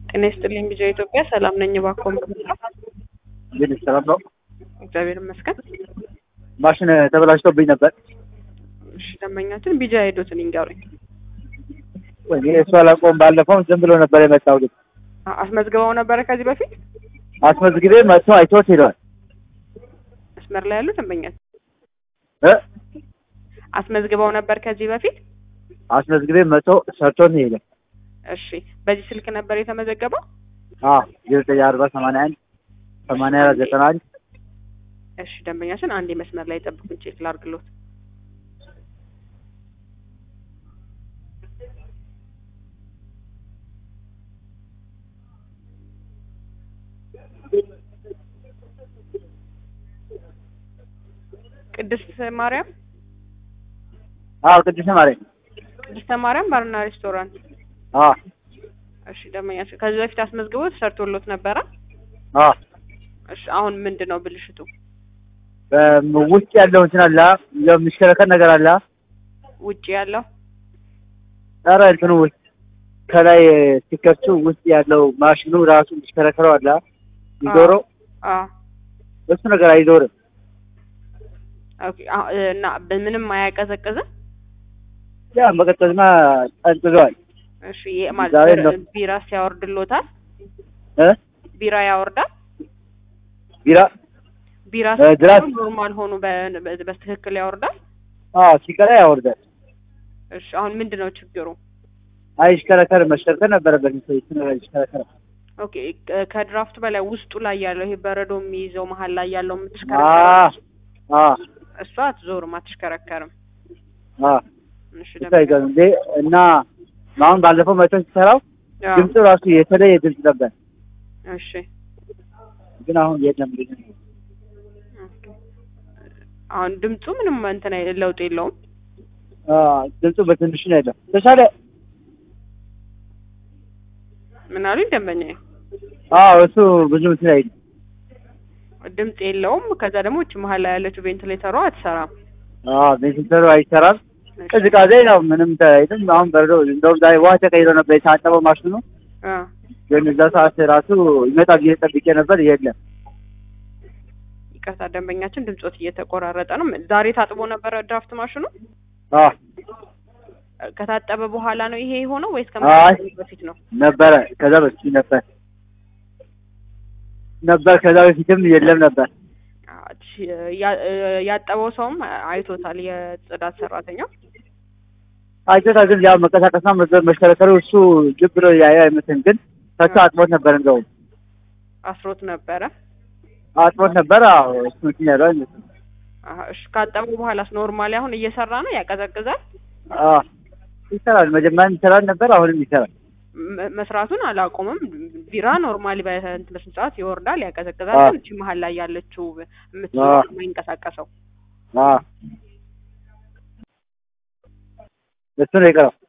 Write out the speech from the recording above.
ጤና ይስጥልኝ ቢጃ ኢትዮጵያ ሰላም ነኝ። እባክዎ እንግዲህ ሰላም ነው። እግዚአብሔር ይመስገን። ማሽን ተበላሽቶብኝ ነበር። እሺ ደንበኛችን ቢጃ ሄዶትን ይንገሩኝ። ወይ እሱ አላውቀውም። ባለፈው ዝም ብሎ ነበር የመጣው ልጅ አ- አስመዝግበው ነበረ ከዚህ በፊት አስመዝግቤ መጥቶ አይቶት ሄደዋል። መስመር ላይ ያሉ ደንበኛችን እ አስመዝግበው ነበር ከዚህ በፊት አስመዝግቤ መጥቶ ሰርቶት ሄደ። እሺ በዚህ ስልክ ነበር የተመዘገበው አዎ ዘጠኝ አርባ ሰማንያ አንድ ሰማንያ አራት ዘጠና አንድ እሺ ደንበኛችን አንድ መስመር ላይ ጠብቁኝ ቼክ ላርግሎት ቅድስት ማርያም አዎ ቅዱስ ማርያም ቅድስተ ማርያም ባርና ሬስቶራንት አዎ እሺ ደንበኛችን ከዚህ በፊት አስመዝግቦ ተሰርቶሎት ነበረ አዎ እሺ አሁን ምንድን ነው ብልሽቱ በም- ውስጥ ያለው እንትን አለ የሚሽከረከር ነገር አለ። ውጭ ያለው ኧረ እንትኑ ውስጥ ከላይ ሲከፍቱ ውስጥ ያለው ማሽኑ ራሱ የሚሽከረከረው አለ ይዞረው አዎ እሱ ነገር አይዞርም። ኦኬ አሁ- እና በምንም አያቀዘቅዝም ያ መቀጠልማ ጠንጥዟል እሺ የ- ማለት ዛሬ ቢራ- ነው። ቢራ ሲያወርድሎታል እ ቢራ ያወርዳል ቢራ ቢራ እ ድራስ ሲሆን ኖርማል ሆኑ በ- በ- በትክክል ያወርዳል አዎ ሲቀራ ያወርዳል። እሺ አሁን ምንድን ነው ችግሩ አይሽከረከር መሽከርከር ነበረበት እሱ ነገር ይሽከረከር ኦኬ ከ- ከድራፍቱ በላይ ውስጡ ላይ ያለው ይሄ በረዶ የሚይዘው መሀል ላይ ያለው አ የምትሽከረከረው አ እሷ አትዞርም አትሽከረከርም አ እሺ ይታይጋል እንዴ እና አሁን ባለፈው መቶ ሲሰራው አዎ። ድምፁ ራሱ የተለየ ድምፅ ነበር፣ እሺ ግን አሁን የለም። ኦኬ። አሁን ድምፁ ምንም እንትን አይ- ለውጥ የለውም አ ድምፁ በትንሹ ነው ያለው። ተሻለ ምን አሉኝ ደንበኛዬ አዎ እሱ ብዙ እንትን አይልም። ድምፅ የለውም ከዛ ደግሞ እቺ መሀል ላይ ያለችው ቬንቲሌተሯ አትሰራም አ ቬንቲሌተሩ አይሰራም። ቅዝቃዜ ነው ምንም አይልም። አሁን በረዶ እንደውም ዛሬ ውሃ ተቀይሮ ነበር የታጠበው ማሽኑ፣ አ ግን እዛ ሰዓት ራሱ ይመጣል ብዬ ጠብቄ ነበር፣ የለም። ይቅርታ ደንበኛችን ድምፆት እየተቆራረጠ ነው ዛሬ ታጥቦ ነበረ ድራፍት ማሽኑ አ ከታጠበ በኋላ ነው ይሄ የሆነው ወይስ አይ። ከመታጠቡ በፊት ነው ነበረ ከዛ በፊት ነበር ነበር ከዛ በፊትም የለም ነበር። አ- ያ- ያጠበው ሰውም አይቶታል የጽዳት ሰራተኛው አይቶታ ግን ያው መንቀሳቀስና መዘ- መሽከረከሩ እሱ ልብ ብሎ ያየ አይመስልም። ግን ፈቶ አጥቦት ነበር እንደውም አስሮት ነበረ አጥቦት ነበር። አዎ እሱ እንትን ያለው አይመስልም። አሀ፣ እሺ ካጠበው በኋላስ ኖርማሊ አሁን እየሰራ ነው ያቀዘቅዛል አዎ ይሰራል። መጀመሪያም ይሰራል ነበር፣ አሁንም ይሰራል። መ- መስራቱን አላቆምም ቢራ ኖርማሊ በስንት በስንት ሰዓት ይወርዳል ያቀዘቅዛል አዎ። ግን እቺ መሀል ላይ ያለችው አዎ። የምትዞር የማይንቀሳቀሰው አዎ እሱ ነው የቀረው።